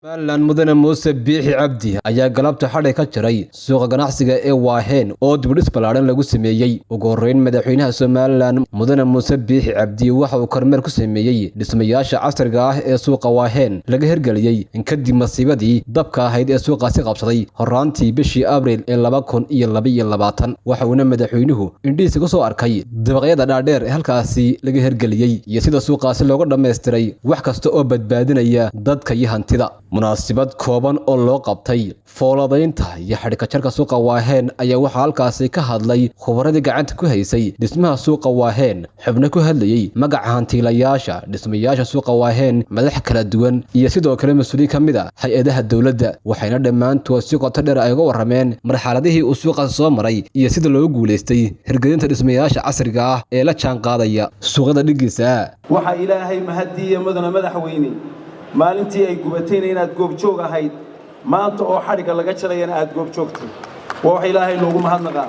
somalilan mudane muuse biixi cabdi ayaa galabta xadhay ka jiray suuqa ganacsiga ee waaheen oo dibudhis ballaadhan lagu sameeyey ugu horreyn madaxweynaha somalilan mudane muuse biixi cabdi waxa uu kormeer ku sameeyey dhismayaasha casriga ah ee suuqa waaheen laga hirgeliyey kadib masiibadii dabka ahayd ee suuqaasi qabsaday horraantii bishii abriil ee laba kun iyo labaiyo labaatan waxa uuna madaxweynuhu indhihiisa ku soo arkay dabaqyada dhaadheer ee halkaasi laga hirgeliyey iyo sida suuqaasi looga dhammaystiray wax kasta oo badbaadinaya dadka iyo hantida munaasibad kooban oo loo qabtay fooladaynta iyo xadhikajarka suuqa waaheen ayaa waxaa halkaasi ka hadlay khubaradii gacanta ku haysay dhismaha suuqa waaheen xubno ku hadlayey magaca hantiilayaasha dhismayaasha suuqa waaheen madax kala duwan iyo sidoo kale mas-uuliin ka mid a hay-adaha dowladda waxayna dhammaantood si qoto dheer ay uga warrameen marxaladihii uu suuqaasi soo maray iyo sida loogu guulaystay hirgelinta dhismayaasha casriga ah ee la jaanqaadaya suuqyada dhigiisa waxaa ilaahay mahadiiya mudana madaxweyne maalintii ay gubatayna inaad goobjoog ahayd maanta oo xadhigga laga jarayana aad goobjoogtay waa wax ilaahay loogu mahadnaqaa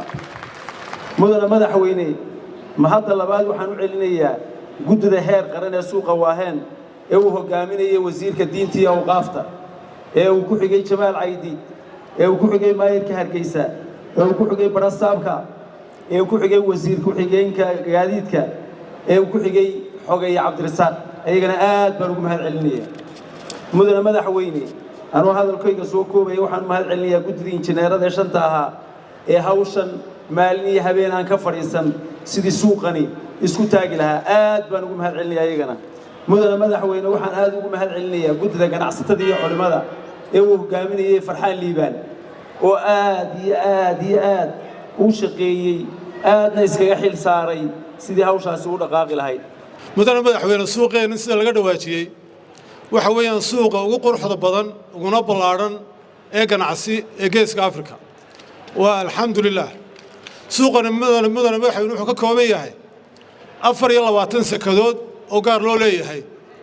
mudana madaxweyne mahadda labaad waxaan u celinayaa guddida heer qaran ee suuqa waaheen ee uu hogaaminayay wasiirka diinta iyo awqaafta ee uu ku xigay jamaal caydiid ee uu ku xigay maayirka hargeysa ee uu ku xigay barasaabka ee uu ku xigay wasiir ku-xigeenka gaadiidka ee uu ku xigay xogaya cabdirasaaq ayagana aad baan ugu mahad celinaya mudane madaxweyne anuu hadalkayga soo koobaya waxaan u mahad celinayaa guddidii injineerada ee shanta ahaa ee hawshan maalin iyo habeen aan ka fadhiisan sidii suuqani isku taagi lahaa aad baan ugu mahad celinaya ayagana mudane madaxweyne waxaan aad ugu mahad celinayaa guddida ganacsatada iyo culimmada ee uu hogaaminayay farxaan liibaan oo aad iyo aad iyo aad u shaqeeyey aadna iskaga xil saaray sidii hawshaasi u dhaqaaqi lahayd mudane madaxweyne suuqeenna sida laga dhawaajiyey waxa weeyaan suuqa ugu quruxda badan uguna ballaadhan ee ganacsi ee geeska afrika waa alxamdulilah suuqani mudane mudane madaxweyne wuxuu ka kooban yahay afar iyo labaatan sekadood oo gaar loo leeyahay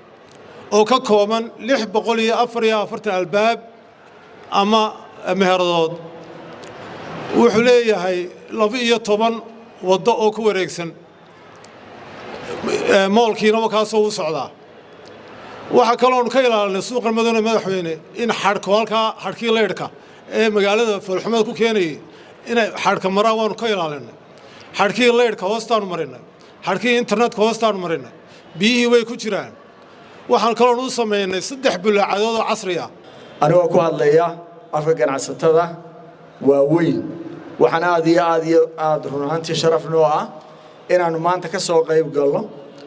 oo ka kooban lix boqol iyo afar iyo afartan albaab ama meheradood wuxuu leeyahay laba iyo toban waddo oo ku wareegsan moolkiina wakaasoo u socdaa waxaa kaloonu ka ilaalinay suuqa mudane madaxweyne in xadhko halkaa xadhkii leydhka ee magaalada foolxumada ku keenayay inay xadhka maraan waanu ka ilaalinay xadhkii leydhka hoostaanu marinay xadhkii internetka hoostaanu marinay biyihii way ku jiraan waxaan kaloonu u samaynay saddex bulaacadood oo casri ah anigoo ku hadlaya afka ganacsatada waaweyn waxaan aad iyo aad iyo aad run ahaantii sharaf noo ah inaannu maanta ka soo qayb galno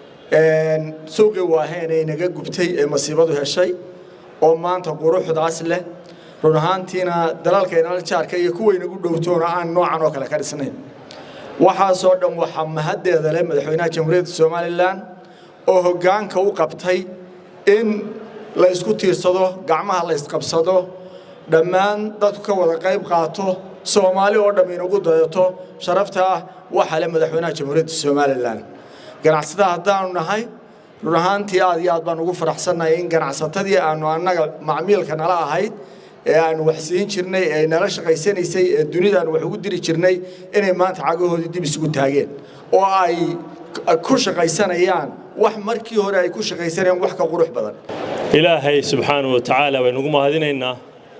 suuqii waaheen ay naga gubtay ee masiibadu heshay oo maanta quruxdaas leh run ahaantiina dalalkaynala jaarka iyo kuwaynagu dhowtoona aan noocan oo kale ka dhisnayn waxaasoo dhan waxaa mahaddeeda leh madaxweynaha jamhuuriyadda somalilan oo hoggaanka u qabtay in la ysku tiirsado gacmaha la ysqabsado dhammaan dadku ka wada qayb qaato soomaali oo dhamm inagu dayato sharafta ah waxaa leh madaxweynaha jamhuuriyadda somalilan ganacsatada haddaanu nahay run ahaantii aad iyo aad baan ugu faraxsannahay in ganacsatadii aanu annaga macmiilka nala ahayd ee aanu wax siin jirnay ee nala shaqaysanaysay ee dunida aanu wax ugu diri jirnay inay maanta cagahoodii dib isugu taageen oo ay ku shaqaysanayaan wax markii hore ay ku shaqaysanayaan wax ka qurux badan ilaahay subxaanahu wa tacaala baynugu mahadinaynaa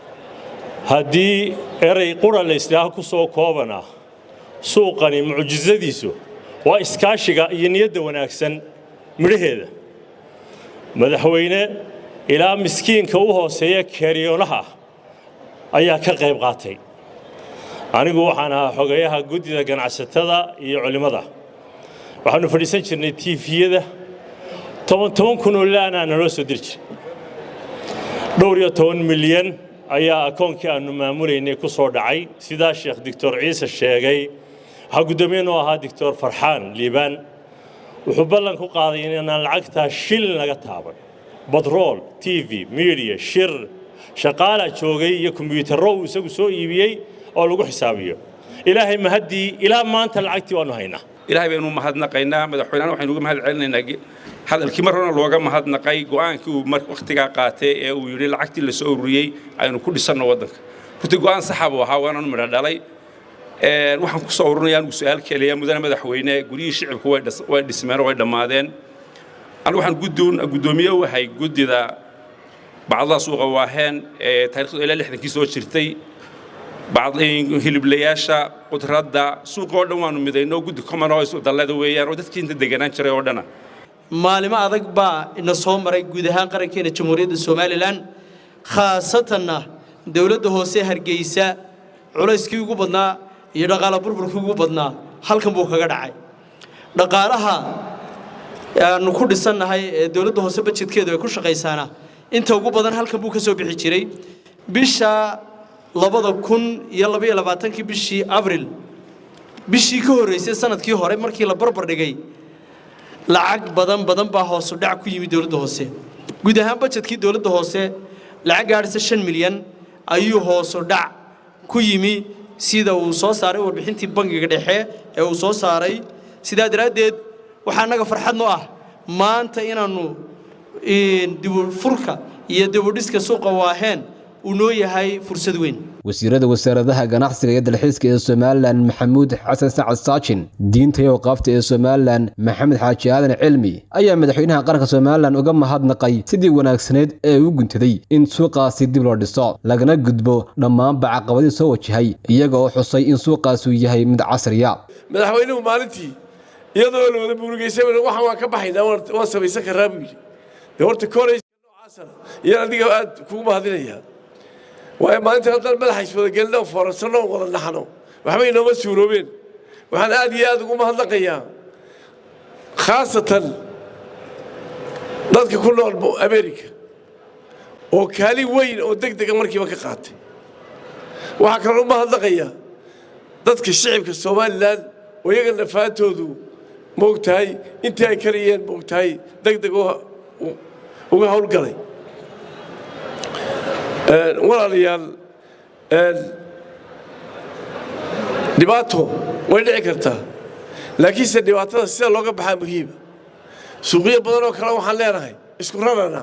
haddii eray qura laysdhaaho ku soo koobana suuqani mucjisadiisu waa iskaashiga iyo niyadda wanaagsan midhaheeda madaxweyne ilaa miskiinka u hooseeya keeriyoonaha ayaa ka qayb qaatay anigu waxaan ahaa xogeeyaha guddida ganacsatada iyo culimmada waxaannu fadhiisan jirnay tiifiyada toban toban kunoo laanaa naloo soo diri jiray dhowr iyo toban milyan ayaa akoonkii aannu maamulaynay ku soo dhacay sidaa sheekh doctor ciise sheegay waxaa guddoomiye noo ahaa doctor farxaan liibaan wuxuu ballan ku qaaday inaan lacagtaa shilin laga taaban batrool t v midiya shir shaqaalaa joogay iyo kombyuutarro uu isagu soo iibiyey oo lagu xisaabiyo ilaahay mahaddii ilaa maanta lacagtii waannu haynaa ilaahay baynu mahadnaqaynaa madaxweynena waxaynu uga mahad celinaynaa hadalkii mar horena looga mahadnaqay go'aankii uu wakhtigaa qaatay ee uu yidhi lacagtii la soo ururiyey aynu ku dhisanno waddanka runtii go'aan saxa buu ahaa waananu midho dhalay waxaan ku soo ururinayaa anigu su-aal keliya mudane madaxweyne guryihii shicibku way dhismeen oo way dhammaadeen anigu waxaan guddoomiye u ahay guddida bacdadaa suuqa waaheen ee taarikhdu ilaa lixdankii soo jirtay hiliblayaasha qudradda suuqa oo dhan waanu midayno guddi common oo isu dallada weeyaan oo dadkii inta deganaan jiray oo dhana maalimo adag baa ina soo maray guud ahaan qarankeena jamhuuriyadda somalilan khaasatanna dowladda hoose hargeysa culayskii ugu badnaa iyo dhaqaala burburkii ugu badnaa halkan buu kaga dhacay dhaqaalaha aanu ku dhisannahay ee dowladda hoose bajedkeedu ay ku shaqaysaana inta ugu badan halkan buu ka soo bixi jiray bisha labada kun iyo labaiyo labaatankii bishii abril bishii ka horreysay sanadkii hore markii la barbar dhigay lacag badan badan baa hoosu dhac ku yimi dowladda hoose guud ahaan bajedkii dowladda hoose lacag gaadhisa shan milyan ayuu hoosu dhac ku yimi sida uu soo saaray warbixintii bangiga dhexe ee uu soo saaray sidaa daraaddeed waxaa annaga farxad noo ah maanta inaannu dibufurka iyo dibudhiska suuqa waaheen uu noo yahay fursad weyn wasiirada wasaaradaha ganacsiga iyo dalxiiska ee somalilan maxamuud xasan sacad saajin diinta iyo awqaafta ee somalilan maxamed xaaji aadan cilmi ayaa madaxweynaha qaranka somalilan uga mahadnaqay sidii wanaagsaneyd ee u guntaday in suuqaasi dib loo dhiso lagana gudbo dhammaanba caqabadii soo wajahay iyaga oo xusay in suuqaasi uu yahay mid casriya madaxweynuhu maalintii iyadoo la wada buurigeysay waxaan waan ka baxaynaa waan samaysan karaa buu yidhi dee horta kooleyska noocaasana iyaan adiga aad kugu mahadinayaa waayo maalinta haddaan madaxa iswadagelino foorarsanno oo wada naxno waxbay inooma suuroobeen waxaan aad iyo aad ugu mahadnaqayaa khaasatan dadka ku nool america oo kaalin weyn oo deg dega markiiba ka qaatay waxaa kaloo u mahadnaqayaa dadka shicibka somalilan oo iyaga nafaantoodu moogtahay intii ay kariyeen moogtahay deg deg uga howlgalay walaalayaal dhibaato way dhici kartaa laakiinse dhibaatada sida looga baxaa muhiima suuqyo badan oo kale waxaan leenahay isku rarana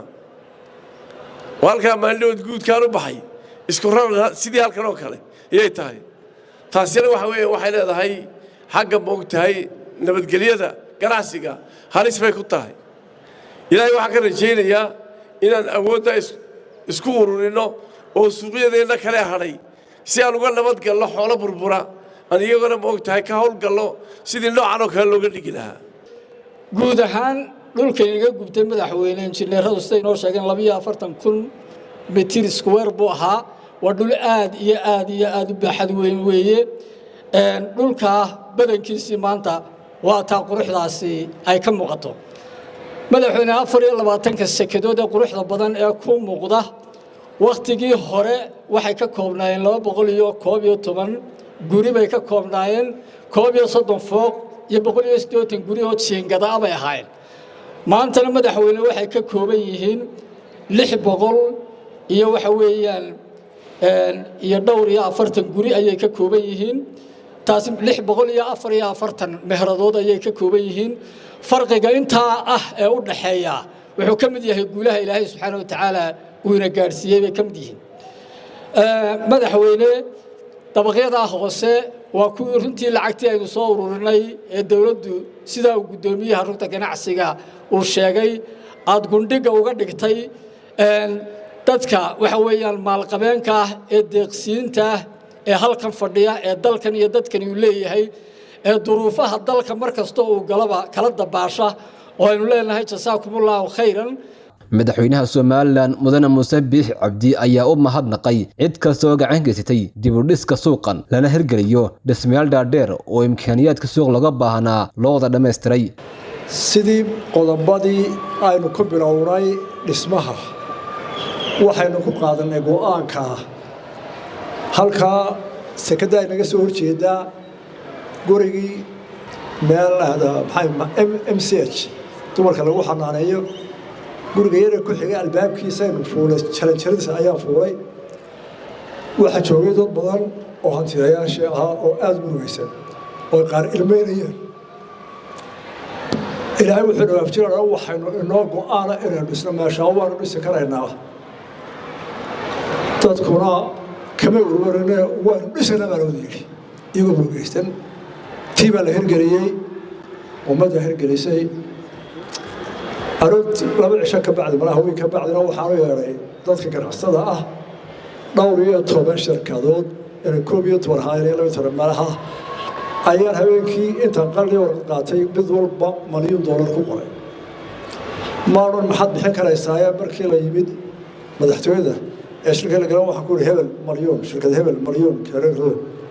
oo halkaa maalinood guudkaan u baxay isku rarana sidii halkan oo kale ayay tahay taasina waxa weeye waxay leedahay xagga moogtahay nabadgelyada ganacsiga halis bay ku tahay ilaahay waxaan ka rajaynayaa inaan awoodda isku ururinno oo suuqyadeenna kale hadhay si aan uga nabadgalno xoolo burbura aan iyagona moogtahay ka howlgalno sidii noocan oo kale looga dhigi lahaa guud ahaan dhulkan iga gubtay madaxweyne injineeradu siday noo sheegeen labiyo afartan kun mitir square buu ahaa waa dhul aad iyo aad iyo aad u baaxad weyn weeye dhulkaa badankiisii maanta waa taa quruxdaasi ay ka muuqato madaxweyne afar iyo labaatanka sekedood ee quruxda badan ee ku muuqda wakhtigii hore waxay ka koobnaayeen laba boqol iyo koob iyo toban guri bay ka koobnaayeen koob iyo soddon fooq iyo boqol iyo siddeetan guri oo jiingadaa bay ahaayeen maantana madaxweyne waxay ka kooban yihiin lix boqol iyo waxa weeyaan iyo dhowr iyo afartan guri ayay ka kooban yihiin taasi lix boqol iyo afar iyo afartan mehradood ayay ka kooban yihiin farqiga intaa ah ee u dhaxeeya wuxuu ka mid yahay guulaha ilaahay subxaana wa tacaala uu ina gaadhsiiyey bay ka mid yihiin madaxweyne dabaqyadaa hoose waa kuwii runtii lacagtii aynu soo ururinay ee dowladdu sidaa uu guddoomiyaha rugta ganacsiga uu sheegay aada gundhiga uga dhigtay dadka waxa weeyaan maalqabeenka ah ee deeqsiinta ah ee halkan fadhiya ee dalkan iyo dadkani uu leeyahay ee duruufaha dalka mar kasta uu galaba kala dabaasha oo aynu leenahay jasaakumullahu khayran madaxweynaha somalilan mudane muuse biix cabdi ayaa u mahadnaqay cid kasta oo gacan geysatay dibudhiska suuqan lana hirgeliyo dhismayaal dhaadheer oo imkaaniyaadka suuq laga baahnaa loo wada dhammaystiray sidii qodobadii aynu ku bilownay dhismaha waxaynu ku qaadannay go'aanka ah halkaa sekadda ay naga soo horjeedaa gurigii meel m c h dumarka lagu xanaaneeyo guriga yara ku xigay albaabkiisaynu fuulay jaranjaradiisa ayaan fuulay waxaa joogay dad badan oo hantidayaashii ahaa oo aada u murugaysan oo qaar ilmeynayeen ilaahay wuxuu dhawaafjirana waxaynu inoo go'aana inaynu dhisno meeshaa waanu dhisi karaynaa dadkuna kama warwarine waanu dhisana baa lawada yidhi iyagoo murugaysan tii baa la hirgeliyey ummadda hirgelisay aroorti laba cisho ka bacdi malaha weyn ka bacdina waxaanu yeedhay dadka ganacsada ah dhowr iyo toban shirkadood inay koob iyo toban haayeen iyo laba iyo toban malaha ayaan habeenkii intaan qarni warqad qaatay mid walba malyuun doolar ku qoray maadhan maxaad bixin karaysaaye markii la yimid madaxtooyada ee shirka la galan waxaan ku ihi hebel malyuun shirkad hebel malyuun